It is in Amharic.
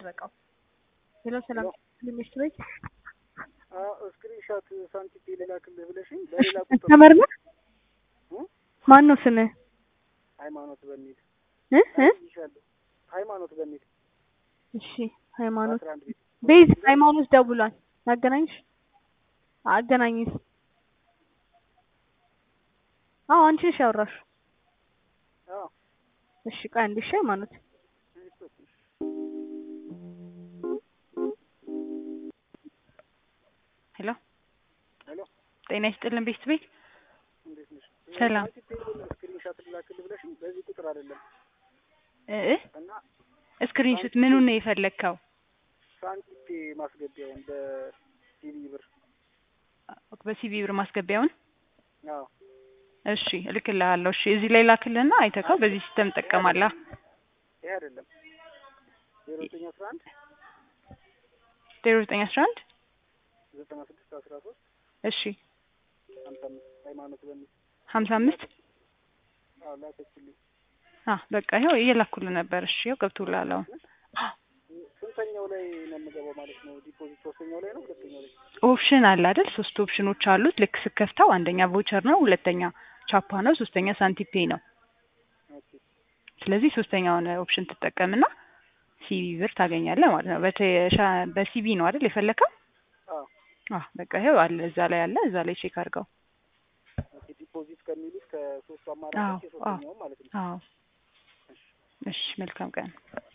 የተደረገው። ሄሎ ሰላም ሚስት ቤት ስክሪንሻት ሳንቲፒ ልላክልህ ብለሽኝ በሌላ ቁጥር ከስተመር ነህ? እ? ማን ነው ስምህ? ሃይማኖት በሚል እ እ ይሻለሁ ሃይማኖት በሚል እሺ ሃይማኖት አስራ አንድ ቤት ቤዝ ሃይማኖት ደውሏል። ላገናኝሽ? አገናኝሽ። አዎ አንቺ ነሽ ያወራሽው። አዎ እሺ ቆይ አንዴ እሺ ሃይማኖት ሄሎ ሄሎ ጤና ይስጥልን ቤት ቤት እንዴት ነሽ? ሰላም ሳንቲፒ ስክሪንሻት ልላክልህ ብለሽኝ በዚህ ቁጥር አይደለም እ እና ስክሪንሹት ምኑን ነው የፈለግከው? ሳንቲፒ ማስገቢያውን በሲቪ ብር በሲቪ ብር ማስገቢያውን አዎ እሺ እልክልሃለሁ። እሺ እዚህ ላይ ላክልህና አይተካው በዚህ ሲስተም ትጠቀማለህ። ይሄ አይደለም ዜሮ ዘጠኝ አስራ አንድ ዜሮ ዘጠኝ አስራ አንድ ዘጠና ስድስት አስራ ሶስት እሺ ሀምሳ አምስት ሃይማኖት በሚል ሀምሳ አምስት አዎ ላከችልኝ አ በቃ ይኸው እየላኩልህ ነበር። እሺ ይኸው ገብቶልሃል አሁን። ስንተኛው ላይ ነው የምገባው ማለት ነው? ዲፖዚት ሶስተኛው ላይ ነው ሁለተኛው ላይ? ኦፕሽን አለ አይደል? ሶስት ኦፕሽኖች አሉት። ልክ ስከፍተው አንደኛ ቮቸር ነው፣ ሁለተኛ ቻፓ ነው፣ ሶስተኛ ሳንቲፔ ነው። ኦኬ ስለዚህ ሶስተኛውን ኦፕሽን ትጠቀምና ሲቪ ብር ታገኛለህ ማለት ነው። በተሻ- በሲቪ ነው አይደል የፈለከው? አዎ አዎ በቃ ይኸው አለ እዛ ላይ አለ። እዛ ላይ ቼክ አድርገው። ኦኬ ዲፖዚት ከሚሉት ከሶስቱ አዎ አማራጮች አዎ የሶስተኛው ማለት ነው። አዎ። እሺ መልካም ቀን።